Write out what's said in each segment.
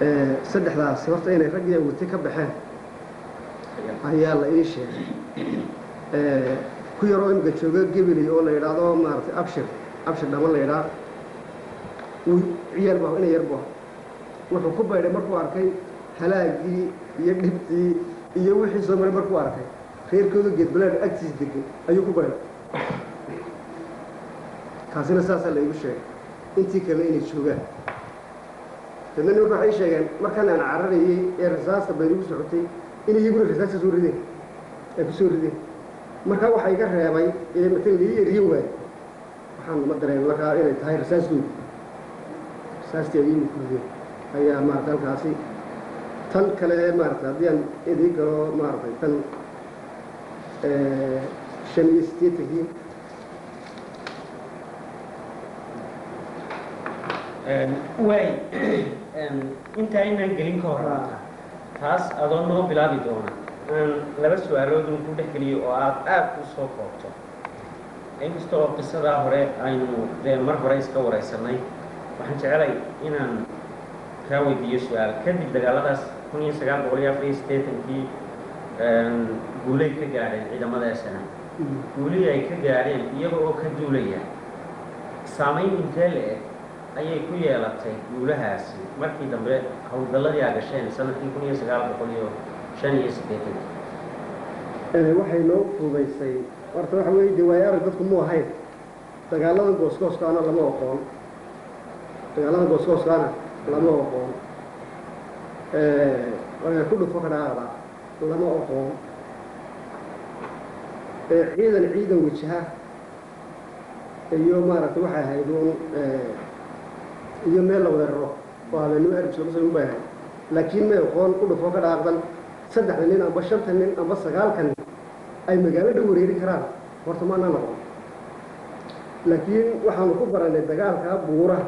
saddexdaasi horta inay raggii awurtay ka baxeen ayaa la ii sheegay ku yaroo imika jooga gebeley oo la yidhaahdo maaragtay abshir abshir dhaman la yidhaah wuu ciyaal bu ina yar bu wuxuu ku baydhay markuu arkay halaagii iyo dhibtii iyo wixii soo maray markuu arkay reerkooda geedbalaadh agtiis degay ayuu ku baydhay kaasina saasaa la igu sheegay intii kale inay joogaan dadna nimanka waxay sheegeen markaan aan cararayey ee rasaasta baydigu socotay in iyaguna rasaasta soo rideen ay ku soo rideen markaa waxaa iga reebay ee matan lii eriyo waaye waxaan ma dareemay markaa inay tahay rasaastoodi rasaastii ay iigu kurideen ayaa maarata halkaasi tan kale maarata haddii aan idii galo maaratay tan shan iyo siddeetankii waay intaa inaan gelin ka horata taas adoo noo bilaabi doona aan laba su-aaloodun ku dhex geliyo oo aad aad u soo koobto inkasta oo qisadaa hore aynu dee mar hore iska waraysanay waxaan jecelay inaan kaa weydiiyo su-aal kadib dagaaladaas kun iyo sagaal boqol iyo afar iyo siddeetankii guulay ka gaadheen ciidamada sna guulihii ay ka gaadheen iyaga oo ka duulaya saamayn intee le-eg ayay ku yeelatay guulahaasi markii dambe howlgalladii aa gasheen sanadkii kun iyo sagaal boqol iyo shan iyo siddeetankii waxay noo fuudaysay horta waxa weeye dee waayo arag dadku mu ahayn dagaaladan gooskooskaana lama oqoon dagaaladan gooskooskaana lama oqoon ku dhufo ka dhaaqda lama oqoon ciidan ciidan wajaha iyo maaragtay waxay ahayd uun iyo meel la wada raro oo habeenimo arbis laga soo ubaahay laakiin may oqoon ku dhufo ka dhaaqdan saddexda nin amba shanta nin amba sagaalka nin ay magaalo dhan wareeri karaan horta maanaa noqon laakiin waxaanu ku baranay dagaalka buuraha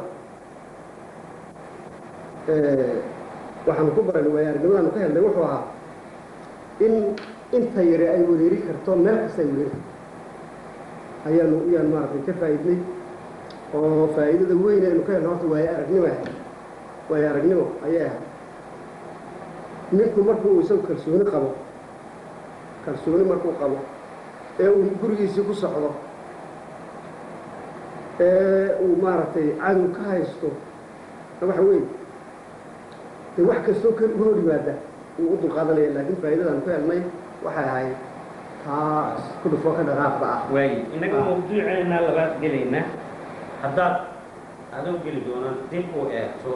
waxaanu ku baranay waayo aragnimadanu ka helnay wuxuu ahaa in inta yare ay wareeri karto meel kasta ay wareeri karto ayaanu iyaan maaragtay ka faa'iidnay oo faa'iidada weyn aynu ka helno horta waayo aragnimo ahay waayo aragnimo ayay ahay ninku markuu isagu kalsooni qabo kalsooni markuu qabo ee uu gurigiisii ku socdo ee uu maaragtay cadow ka haysto waxa weeye dee wax kastoo kan uga hor yimaada wuu u dulqaadanaya laakiin faa'iidadaan ku helnay waxay ahayd taas ku dhufoo ka dhaqaaqda ah waayo innaga mawduuceena labaad gelayna haddaad adoo geli doona dib u eegto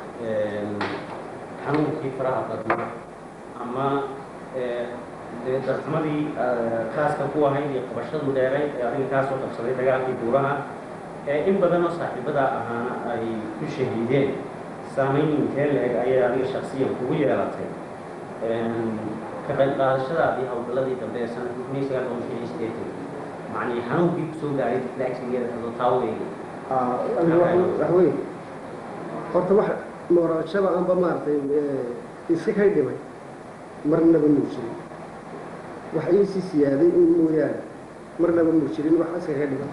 xanuunkii faraha badnaa ama dee darxumadii kaaska ku ahayd iyo qabashadu dheerayd ee adiga kaa soo qabsaday dagaalkii buuraha ee in badan oo saaxiibadaa ahaana ay ku shahiideen saamayn intee la-eg ayay adiga shaksiyan kugu yeelatay ka qayb qaadashadaadii howlgalladii dambe ee sanadkii kun iyo sagaal boqol shan iyo siddeetan macnii xanuunkii kusoo gaaray laagsigeeda hadoo taaweyga wax weyn horta wax noorashada anba maaragtay iska kay dhimay marnaba muu jirin wax iisii siyaaday in mooyaane marnaba muu jirin wax iska ka dhimay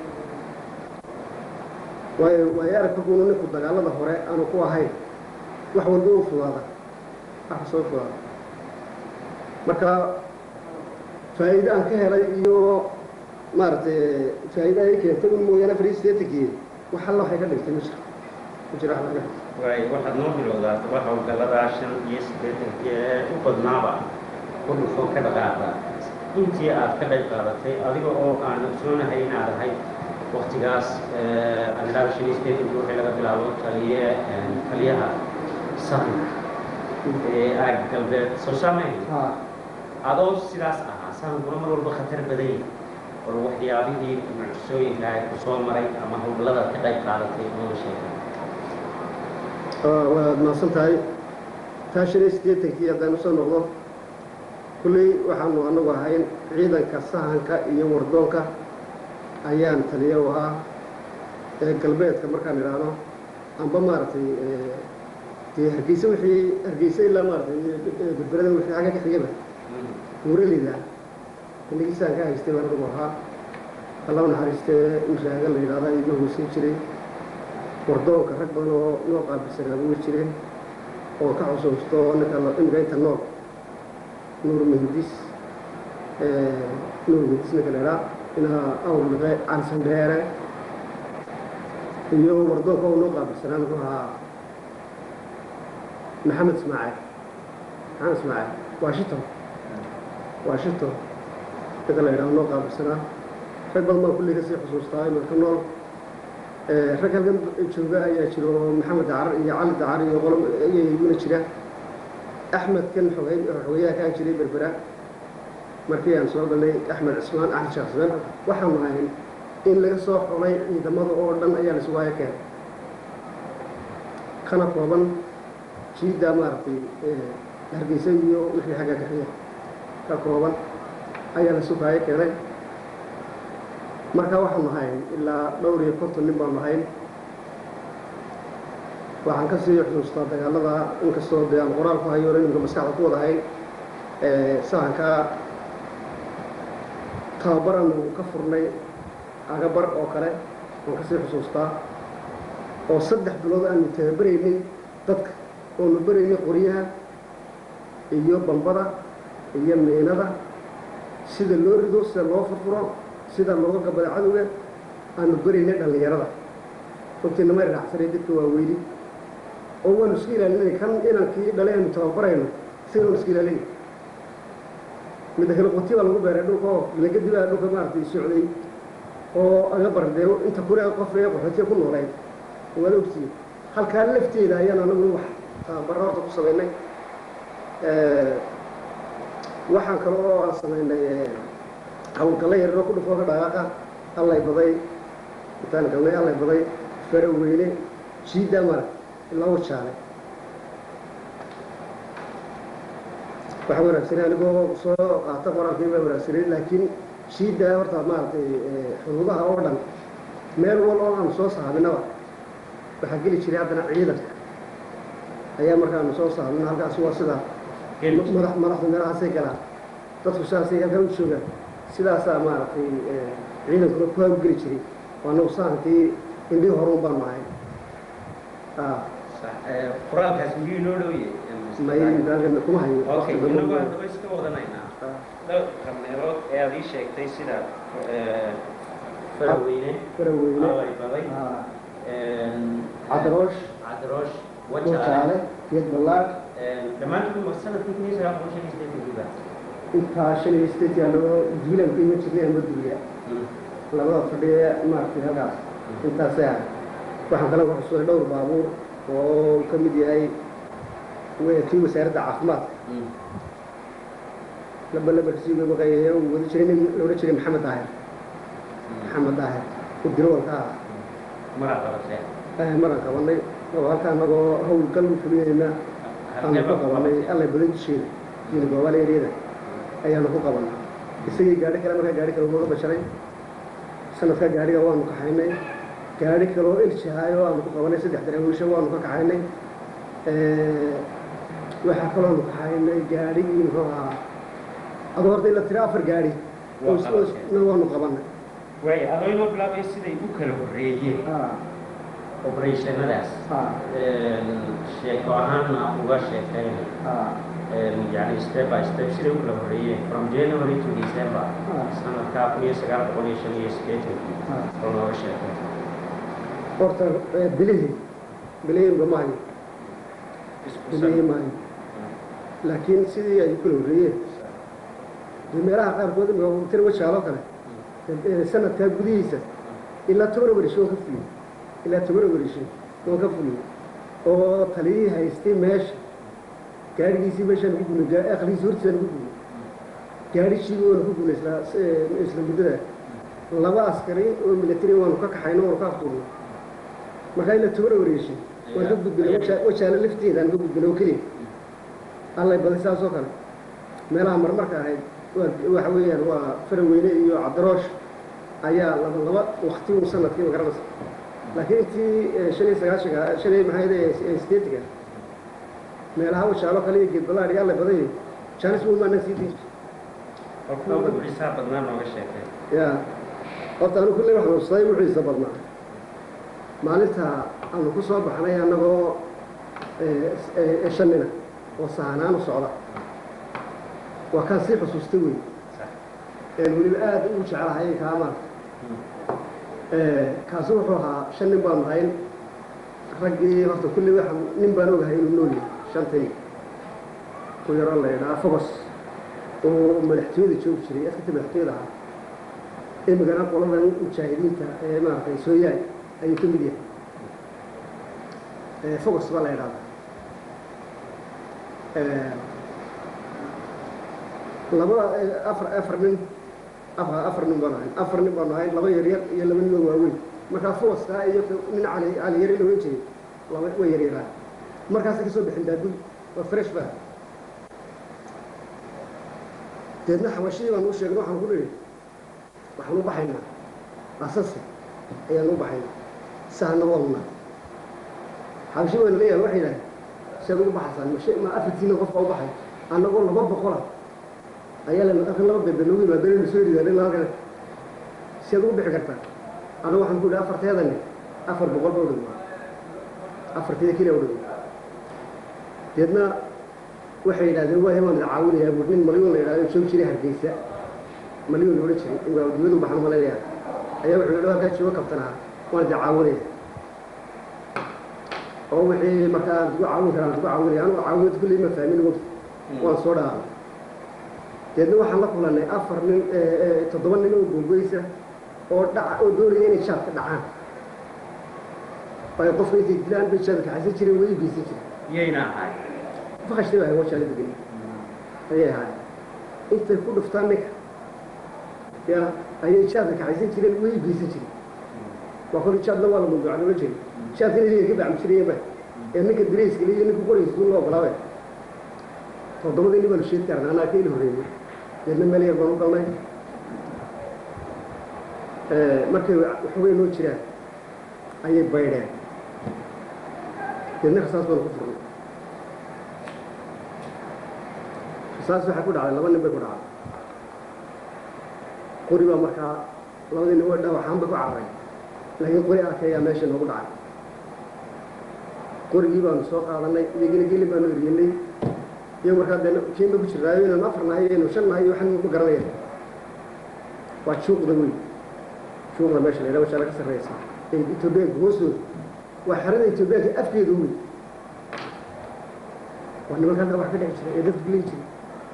waayo waayo arag markuunu ninku dagaalada hore aanu ku ahayn wax walba u fudaada wax soo fudaada marka faa'iide aan ka helay iyo maaragtay faa'iide ay keentay un mooyaane afar iyo siddeetankii wax alla waxay ka dhigtay ma jiro ma jiro wax laga waay waxaad noo bilowdaa toba howlgalladaa shan iyo siddeetankii ee u badnaaba ku dhufo ka dhaqaaqda intii aad ka qayb qaadatay adiga oo aan ogsoonahay inaad ahayd waktigaas anidhaaba shan iyo siddeetankii wixii laga bilaabo taliye taliyaha sahanka ee aag galbeed soo saamayn adoo sidaas ahaa sahankuna mar walba khatar badan yahay bal waxyaabihii mucjisooyinka ay ku soo maray ama howlgalladaad ka qayb qaadatay noo sheegay waad mahadsan tahay taa shan iyo siddeetankii haddaan usoo noqdo kulley waxaanu anagu ahayn ciidanka sahanka iyo wardoonka ayaan taliya u ahaa ee galbeedka markaan idhaahdo amba maaragtay dee hargeysa wixii hargeysa ilaa maaragtay berberada wixii xagga ka xigaba buuraleyda xilligiisaan ka haystay baan anagu ahaa alla naxariistee mashaaga la yidhahda iga hoosin jiray wardoonka rag badan oo noo qaabilsanaa uga jireen oo ka xusuusto ninka imika inta nool nuur mehndis nuur mehndis ninka la idhaa inaa awrliqe calisan dheere iyo wardoonka oo noo qaabilsanaa muxuu ahaa maxamed ismaaciil maxamed ismaaciil washington washington ninka la idhaha noo qaabilsanaa rag badan baan kulli kasii xusuustaa imanka nool rag halkan jooga ayaa jiro maxamed dacar iyo cali dacar iyo qolo ayaguna jira axmed kan xogey xogeyaha kaan jiray berbera markii aan soo galnay axmed cismaan axmed sheekh cismaan waxaanu ahayn in laga soo xulay ciidamada oo dhan ayaa la sugaayo keenay kana kooban jiidda maaragtay hargeysa iyo wixii xagga kaxiya ka kooban ayaa la sugaayo keenay marka waxaanu ahayn ilaa dhowr iyo konton nin baanu ahayn waxaan ka sii xusuustaa dagaalada inkastoo dee aan qoraal ku hayo iminka maskaxda ku wada hayn sahanka tababar aanu ka furnay agabar oo kale waan kasii xusuustaa oo saddex bilood aanu tababaraynay dadka oonu baraynay qoryaha iyo bambada iyo miinada sida loo rido sida loo furfuro sida looga gabada cadowga aanu baraynay dhallinyarada runtiina may raacsanay dadka waaweyni oo waanu iska ilaalinay kan inankii dhalay aanu tababarayno sigaanu iska ilaalinay midda kale qoti baa lagu beeray dhulka oo milagadi baa dhulka maaragtay socday oo aga bardee inta kure qof ee qaxootiya ku noolayd waad ogtihiin halkaa lafteeda ayaan anagu wax tababaro horta ku samaynay waxaan kale oo aan samaynay hawlgalla yararoo ku dhufoo ka dhaqaaqa allay baday intaan galnay allay baday fara weyne jiidda mara ilaa wajaale waxa wanaagsanay anigoo soo qaata qoraalkii baa wanaagsanay laakiin jiidda horta maaragtay xuduudaha oo dhan meel wal oo aanu soo sahabinaba waxaa geli jiray haddana ciidanka ayaa markaanu soo sahabino halkaas waa sida madax madaxda meelahaasay galaan dadku saasay halkaa u joogaan sidaasaa maaragtay ciidankuna ku hawgeli jiray waanagu sahankii indhii horuun baanu ahay qoraalkaas miyuu inoo dhowye may kuma hayo okay inagu haddaba iska wadanaynaa dhowrka meelood ee aad ii sheegtay sida faraweyne faraweyne alay baday cadaroosh cadroosh wajaale wajaale geed ballaad dhammaantood ma sanadkii kun iyo sagaal boqol shan iyo siddeetankiiba intaa shan iyo sideetii anagoo duulaan ka iman jirnay ama duuliya labada fadhiye maaragtay halkaas intaasay ahay waxaan kale ku xusuusay dhowr baabuur oo ka mid yahay kii wasaaradda caafimaadka laba labarsiiga maqayaye uu wada jiray nin la odhan jiray maxamed daahir maxamed daahir u dirowalka ah mara qabatee maraan qabanay oo halka anagoo hawlgal u fulinayna aanu ku qabanay allay badan dusheeda diina goobaal eryada ayaanu ku qabanay isagii gaadhi kale markaa gaadhi kale nooga basharay sanadka gaadhiga waanu kaxaynay gaadhi kale oo eljahaay oo aanu ku qabanay saddex daraawiisha waanu ka kaxaynay waxaa kaloo aanu kaxaynay gaadhigii muxuu ahaa adoo horta ila tira afar gaadhi Waa qabatay. na waanu qabanay waay adoo inoo bilaabay siday u kala horreeyeen operationadaas sheeko ahaanna uga sheekaynay yani step by step siday u kala horreeyeen from january to december sanadkaa kun iyo sagaal boqol iyo shan iyo siddeetankii oo nooga sheekay horta bilihii bilihii bamahayo isku bilihii maayo laakiin sidii ay u kala horreeyeen dee meelaha qaarkood imika tir wajaaloo kale ee sanadkaa gudihiisa ilaa toban warisho waan ka fuliyey ilaa toban warisho waan ka fuliyey oo taliyihii haystay meesha gaadhigiisii meeshaan ku gulay aqligiisii hortiisaan ku gulay gaadhishiiba waanu ku gulay isla isla muddada laba askari oo military waanu ka kaxayno waanu ka aftuurnay markaa ilaa toban wareeshay waan ka gudbinay waja- wajaale lafteedaan ka gudbinay oo keliya allay baday saas oo kale meelaha marmarka ahayd waa waxa weeyaan waa faraweyne iyo cabdiroosh ayaa laba laba wakti un sanadkii ma garanaysa laakiin intii eh, shan iyo sagaashanka shan iyo maxay ahayd sideetanka meelaha wajaalo kale iyo geedbalaadh iyo allay baday jaanis buu maanan sii diin oo kuwa ugu xisaab badnaa nooga sheekay ya horta anu kulley waxaan xusuustay wuxiisa badnaa maalinta aanu ku soo baxnay annagoo ee, ee, shan nina oo sahanaan u socda waa kaan sii xusuustay wey sax een weliba aad u jeclahay kaa maarta kaasi wuxuu ahaa shan nin baanu hayn raggii horta kulli waxaan nin baan ogahay inuu nool yahay shantii ku yaroo la yidhaha fogos oo madaxtooyada joogi jiray askarta madaxtooyada ahaa imikana qoladan mujaahidiinta ee maaragtay sooyaal ayuu ka mid yahay Ee, fogos baa la yidhahdaa Ee, laba ee, afar afar nin afar afar nin baan ahayn afar nin baan ahayn laba yaryar iyo laba nin oo waaweyn markaa fogaskaa iyo nin cali cali yari la ohan jiray laba way yaryaraan markaasay kasoo bixin daadul waa fresh baa deedna xabashadii baan u sheegnay waxaan ku nidhi waxaan u baxaynaa asase ayaan u baxaynaa sahna waanunaa xabashi wayna leeyahay waxay yidhahdeen seed ugu baxaysaan mashe ma afartiina qofka u baxay annagoo laba boqola ayaa la halkan laba beebe noogu yimaadeen soo ridaan halkan seed ugu bixi kartaa anigu waxaan ku yidhi afarteedani afar boqol ba u dhigma afarteeda keliya u dhigma deedna waxay yidhahdeen waa hebaan caawinayaa buu nin malyuun la yidhahdo joog jiray hargeysa malyuun la odhan jiray waa dibadu baxan malaynayaa ayaa wuxuu yidhi halkaa jooga kabtanaha waan idin caawinaya oo wixii markaa aan kugu caawin karaan kugu caawinaya anigu caawinad kulley ma fahmin wogti waan soo dhaafay deedna waxaan la kulannay afar nin ee, ee, toddoba nin oo googeysa oo dhaca oo doonaya inay jaadka dhacaan ay qofka intay dilaan bay jaadka kaxaysan jireen way geysan jireen yayna ahay fakashta baa waa jaala degan ayay ahaay intay ku dhuftaan ninka ya ayay jaadka kaxaysan jireen way geysan jireen waa kolli jaadna waa la mawduuca loola jeeda jaadka inay ka bacmi jireenba ee ninka dirayska iyo ninka qoraysa loo ogolaabe toddobadii nin baanu sheegi karna anaa ka ili horreeyey deedna meel yar baan u galnay markay waxoogay noo jiraan ayay baydheen deedna rasaas baanu ku furnay rasaas waxaa ku dhacday laba nin bay ku dhacday qori baa markaa labadii nin way dhawaxaan bay ku cararay laakiin qori arkayaa meesha noogu dhacay qorigii baanu soo qaadanay iyagina gelin baanu eryenay iyo markaa dee kiinba ku jirnaayo inaynu afar nahay iyo inaynu shan nahay iyo waxan ma garanaya waa juuqda wey juuqda meesha la yidhaha washaa laga sarreysa ee etoobiyaanka hoostooda waa xerada etoobiyaanka afkeedu wey waa nimanka halka wax ka dhici jiray ee dadka gelin jiray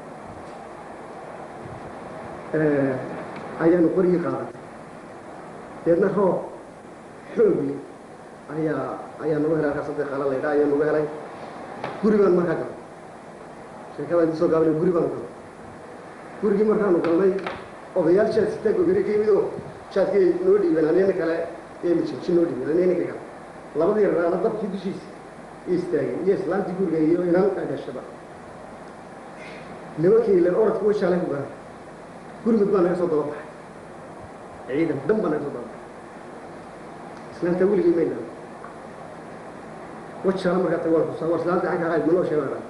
ayaanu qorigii qaadatay deedna roob xoog leh ayaa ayaa nagu helay halkaa saddex qaala la yidhaha ayaa nagu helay guri baan markaa galay sheekada inta soo gaabana guri baanu galnay gurigii markaanu galnay odayaal jaad sitaa gogari ka yimid oo jaadkay noo dhiibeen anina kale emi jinji noo dhiibeen anina ninka kale labadii raana dabkii dushiisa iyo istaageen iyo islaantii guriga iyo inan dhashaba nimankii ilan orodka way shaalay ku garan gurmud baa naga soo daba baxay ciidan dhan baa naga soo daba baxay islaanta weligii may dhan wajaala markaa tag waan xusaa war islaanta canka ahayd manoo sheegan dhan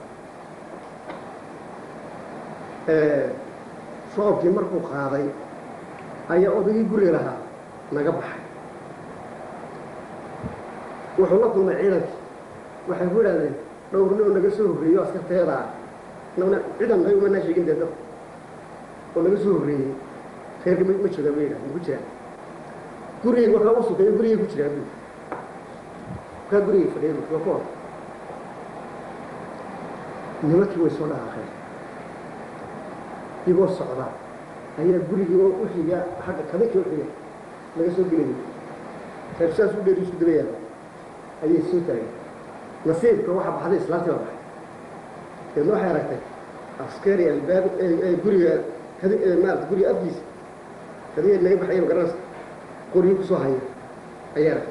roobkii markuu qaaday ayaa odaygii guriga lahaa naga baxay wuxuu la kulmay ciidankii waxay ku idhahdeen dhowrni oo naga soo horreeyo askarteeda ah nana ciidan naga umanaa sheegin dee dad oo naga soo horreeyey reerka ma ma joogaan bay yidhahdeen ku jiraan gurigay markaa u sukeeyo gurigay ku jiraan bui markaa gurigay fadhiya bui waa ku hor nimankii way soo dhaqaaqeen igoo socda ayaa gurigii oo u xiga xagga kadinka u xiga laga soo gelayay reer saas u dheer isku daba yaala ayay soo taageen nasiibka waxaa baxday islaantii baa baxay deedna waxay aragtay askari albaab ee guriga kadi maarata guriga afkiisa kadiga naga baxayo garanaysa qorigii kusoo haya ayaa aragtay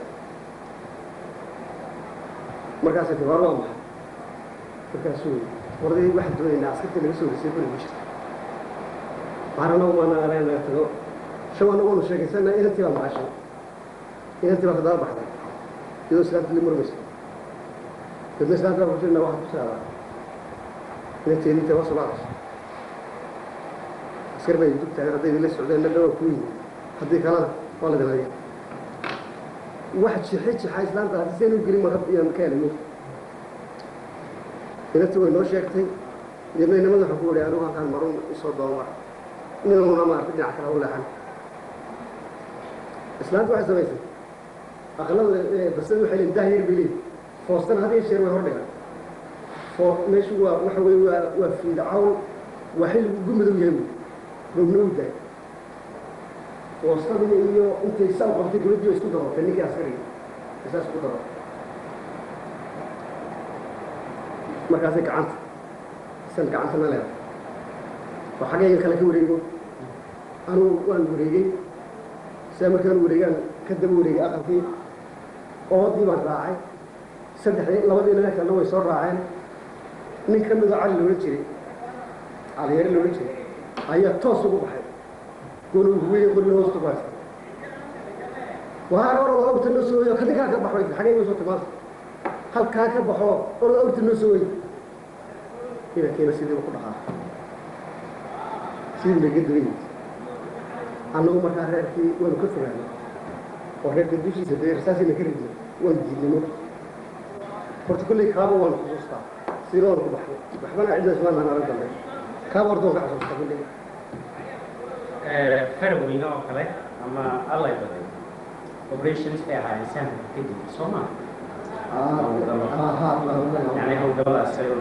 markaasay tibaar waa maxay markaasuu warday waxaan doonaynaa askartii naga soo horeysay guriga ku jirta baarana umaana aleen naga tago shaw anagu waanu sheekaysana inantii baa maqashay inantii baa kadaba baxday iyadoo islaamta la murmaysa dadna islaamta baa kujirna waxaa ku saadaa inanteedii intay waa sulaacayso askar bay dug taagan hadday idinla socdeen na dhawaa ku yimi haddii kalena waa la dilaya wax jixi jixa islaamta haddii seen u gelin maka iyaan ka helay inanti way noo sheegtay deedna inamada waxaan ku wariy anigu halkaan marun isoo doomar inanuna maarata dhinac kale u leexan islaanta waxay samaysay aqlada basada waxay leeyihin daah yar bay leeyihin foostana had iyo jeer way hordhigaan foo meeshu waa waxa weye waa waa fiid cawl waa xilli ugu madow yahay roobna u daay foostadii iyo intay saa u qabtay gabadhii way isku daroortay ninkii askariga isaas isku daro markaasay gacanta san gacantana leedahay oo xaggaygan kale ka wareego anugu waan wareegay sidaa markaan wareegaan ka daba wareegay aqalkii oodii baan raacay saddexdii labadii nina kalena way soo raaceen nin ka midoo cali loola jiray caliyare loola jiray ayaa toos ugu baxay goona weyn qorina hoosta ku haysta waar orada awrta noo soo weyo kadinkaa ka baxo xagay way soo timaanta halkaa ka baxo orada awrta noo soo wey inankeena sidiiba ku dhaqaaqay sidii laga duway annagu markaa reerkii waanu ka fogaanay oo reerka dushiisa dee rasaasina ka ridnay waan diidnimo horta kolley kaaba waanu xusuustaa sidoona ku baxnay waxbana ciddaas waan nala dambe kaaba horta waan ka xusuustaa kolley faraweyne oo kale ama allay baday operations bay ahaayeen sahanka kadib soo maa yani howlgabadaas ay u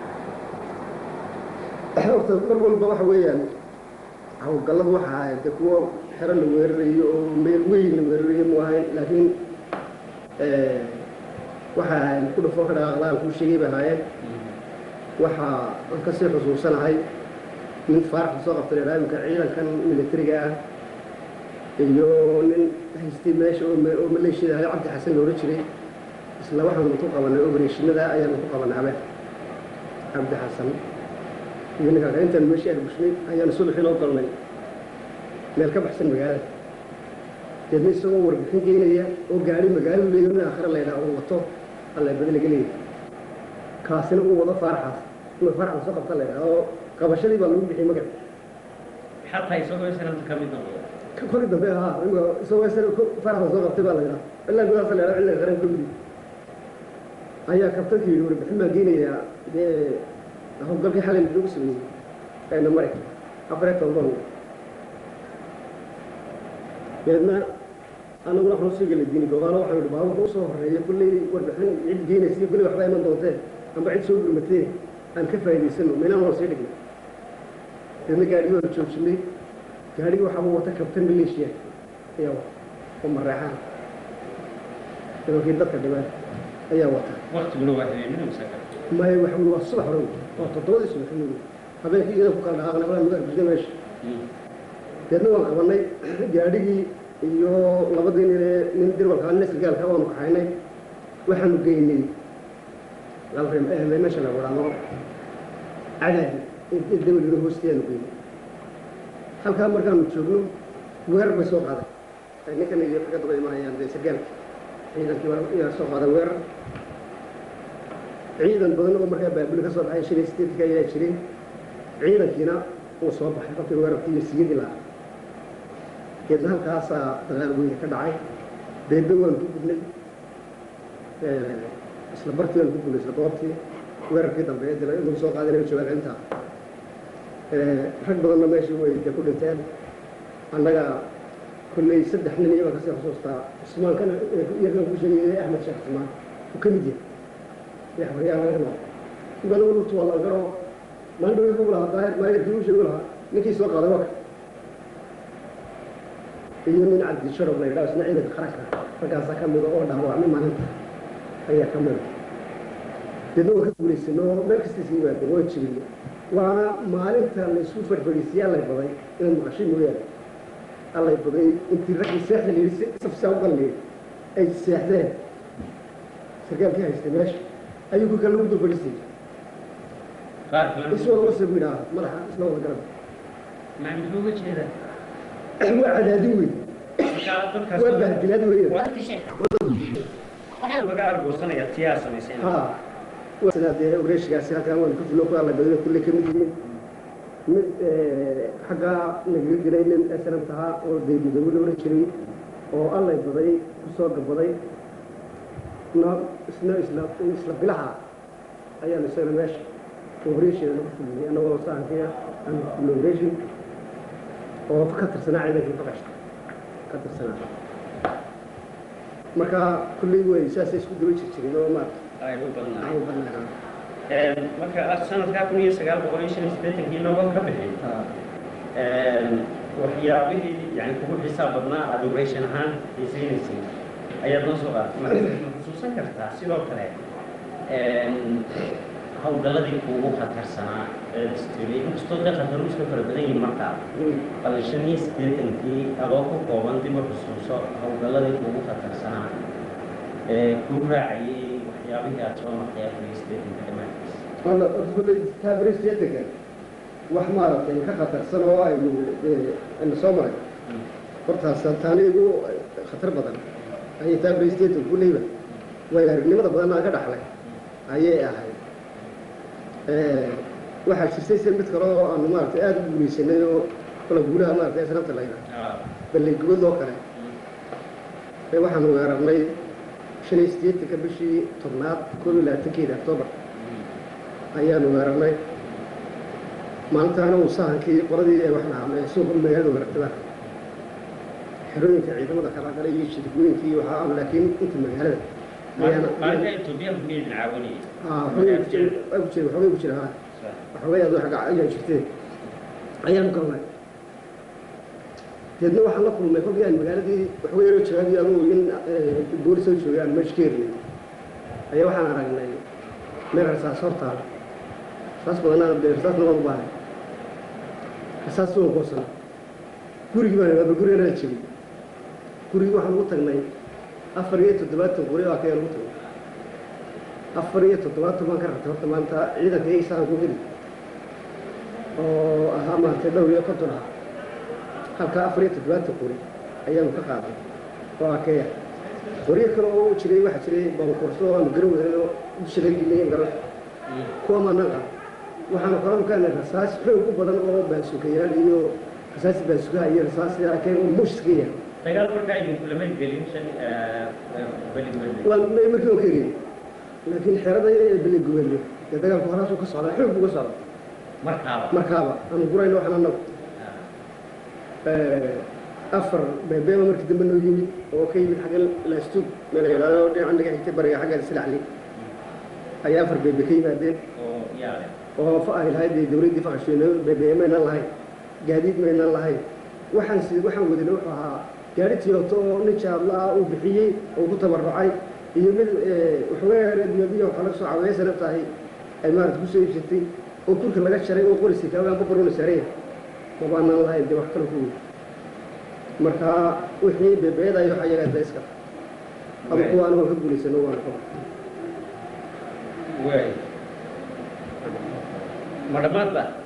dhaceen horta mar walba waxa weeyaan hawlgalladu waxa ahayd de kuwo xero la weerarayo oo meel weyn la weerarayo mu ahayn laakiin waxa ahayd ku dhufo ka dhaqaaqlaan kuu sheegay bay ahaayeen waxa aan kasii xusuusanahay nin faaraxda soo qabtay raamika ciidankan militariga ah iyo nin haystay meesha oo oo maleeshiyada ahay cabdi xasan loola jiray isla waxaanu ku qabanay opereshinada ayaanu ku qabanay habeen cabdi xasan iyo ninka kale intaan meeshii aan bushnay ayaanu subaxii loo galnay meel ka baxsan magaalada deedna isagoo warbixin geynaya oo gaari magaaladu leeyo nin aakhire laydhaa uu wato alla badala gelaya kaasina uu wado faaraxaas inuu faarax lasoo qabta laydhaa oo qabashadii baa lagu bixiyey magac xataa isagoo sanadka ka mid noqdo ka kori dambe ahaa ima isagoo sar faarax lasoo qabtay baa laydhaa ilaa gudaasa laydhaa cilliga qaran ka midi ayaa kabtanka yidhi warbixin baan geynayaa dee howlgalkii xalay lagu sameeyey ayna mari afar iyo toban deedna anaguna waxaan usii gala diini gogaano waxaan idhi baabuurka usoo horeeya kulley warbixin cid geynaysa kulley waxba iman doontee amba cid soo gurmatee aan ka faa'idaysano meelaan waan sii dhignay deedna gaadhigi waan joojinay gaadhigi waxaaba wata kabtan maleeshiya ayaa wata oo mareexaan nimankii dadka dhibaan ayaa wata waqtiguna waa habeenina masaka maya waxa wey waa subax hore wey waa toddobadii subax wey habeenkii iyada ku kala dhaqaaqnay walaa nuga arbisnay meesha deedna waan qabanay gaadhigii iyo labadii nin ee nin dirwalka nesrgaalka waanu kaxaynay waxaanu geynay meesha la waraano cadaadi dawlada hoosteedaanu geynay halkaa markaanu joogno weerar bay soo qaaday ninkan iyo ka daba imanayaan dee sargaalka ciidankii baa soo qaaday weerar ciidan badan oo markaa baabuli ka soo baxay shan iyo sideedka ayaa jiray ciidankiina uu soo baxay kolkii weerarkii iyo siyadii lahaa deedna halkaasaa dagaal weyne ka dhacay deedna waan ku gudnay isla bartii waan ku gudnay isla goobtii weerarkii dambe ee dila lagu soo qaadanayo jawaab celintaa rag badanna meeshii way de ku dhinteen annaga kolley saddex nin iyabaa kasii xusuustaa cusmaankana iyagan ku sheegay axmed sheekh cusmaan uu ka mid yahay yaxbaryaalaana ibana walutu waa la garo maalin dhawi ugu lahaa daahir maayarkii u sheegu lahaa ninkii soo qaaday waka iyo nin cabdi sharaf la yidhaha isna ciidanka qaranka raggaasaa ka mida oo dhaawacmay maalinta ayaa ka mida deedna waan ka guulaysano meel kasta iska yimaadeen waan jibinay waana maalinta laysu farfadhiisiyey allay baday inaad maqashay mooyaane allay baday intii raggii seexda la yidhi safsaa u galnay ay seexdeen sarkaalkii haystay meesha ayuu ku kale lagu dul fadhiisayay qaar kalena iswada wasa bu yidhaha madaxa isla wada garab maa muxuu uga jeedaa waa cadaadin weyn markaa dadkaas waa bahdilaad weyn waxaa laga argoosanayaa tiyaa samayseen ha sidaa dee oreeshigaasi halkaan waan ku fulo ku alla badana kulle ka mid yihiin mid xaggaa nagaga jiray nin esran tahaa oo dee midoobo la oran jiray oo allay baday ku soo gabaday na isna isla isla bilaha ayaan isagana meesha operation ku fuliyey annagoo sahankiya aan operation oo ka tirsanaa ciidankii baqashta ka tirsanaa marka kulley way saasay isku daba jirjirin oo maarata ay u badnaa aan u badnaa marka sanadkaa kun iyo sagaal boqol iyo shan iyo siddeetankii nooga ka bixin waxyaabihii yani kugu xisaab badnaa aada operation ahaan xiisaynaysay ayaad noo soo qaadatay marka ma xusuusan kartaa sidoo kale hawlgalladii kuugu khatarsanaa ee distribuy inkastoo dee khataru iska fara badan yihiin markaa bal shan iyo siddeetankii adoo ku kooban dib u xusuuso hawlgalladii kuugu khatarsanaa ee kuu raacayay waxyaabihii aada soo martay afar iyo siddeetanka dhammaantiisa wala kulley taabaristeetanka wax maaragtay ka khatarsan oo aynu aynu soo maray hortaas taani igu khatar badan ayay taabaristeetan kulleyba way aragnimada badan aan ka dhaxlay ayay ahayd waxaa jirtay se mid kale oo aanu maaragtay aada u guuleysanay oo kala guulaha maaragtay asnaabta la yidhaha balleygubad oo kale ee waxaanu weerarnay shan iyo siddeetanka bishii tobnaad koob iyo labaatankeeda octoobar ayaanu weerarnay maalintaana uu sahankii qoladii ee wax dhahaa suuqa magaalada weerartada xerooyinka ciidamada kala galay iyo shirgooyinkii waxaa ah laakiin inta magaalada ayaana maalinta etoobiyaanku miyaydan caawinayay waxoogay ku jira waxoogay ku jira ha waxoogay aad wax ayaa jirteen ayaanu galnay deedna waxaan la kulmay kolkii aan magaaladii waxoogay yaroo jawaabi adugu in boolis oo joogay aan meesha ka hernay ayaa waxaan aragnay meel rasaas hortaada rasaas badanaa dee rasaasna waan u baahay rasaas waan goosan gurigii baan bal guriga la jebay gurigii waxaan ugu tagnay afar iyo toddobaatan qori oo akayaan ugu tagnay afar iyo toddobaatan baan ka rabtay horta maanta ciidanka iyo isaan ku heli oo ahaa maaragtay dhowr iyo konton ah halkaa afar iyo toddobaatan qori ayaanu ka qaaday oo akeya qoryo kale oo jiray waxaa jiray baankurso oo aanu garan weyno dusha laga gelinayn garan kuwa maanaqa waxaanu kala makaanay rasaas xoog u badan oo baasukayaal iyo rasaas baasukaha iyo rasaas akeen oo mushka yahay dagaal markaa idinku lama gelin shan beligubadle waan markii oo ka egay laakiin xerada beligubadle dee dagaalku horaasuu ka socdaa xoog buu ka socda markaaba markaaba aanu gurayno waxaan anagu afar beebeeba markii dambe noo yimid oo ka yimid xagga laastug meel yidhaahdo dhinaca naga xigtay bariga xagga silacli ayaa afar beebe ka yimaadeen oo yaale oo fa ay lahayd dee dowladdii faqashweene beebe maynan lahayn gaadiid maynan lahayn waxaan si waxaan wadina wuxuu ahaa gaari tiyooto oo nin jaadla ah uu bixiyey oo ku tabarucay iyo mid waxoogaa reediyobiya waxaa laga soo caawiyay sanab tahay ay maarata kusoo iibsatay oo kurka laga jaray oo qorisi kaagaan babaruna saaraya mabaanaan lahayn dee wax kale ku wey marka wixii beebeeda iyo waxa yagaa daiska ama kuwa anigo ka guulaysano waan qaba waay ma dhammaad ba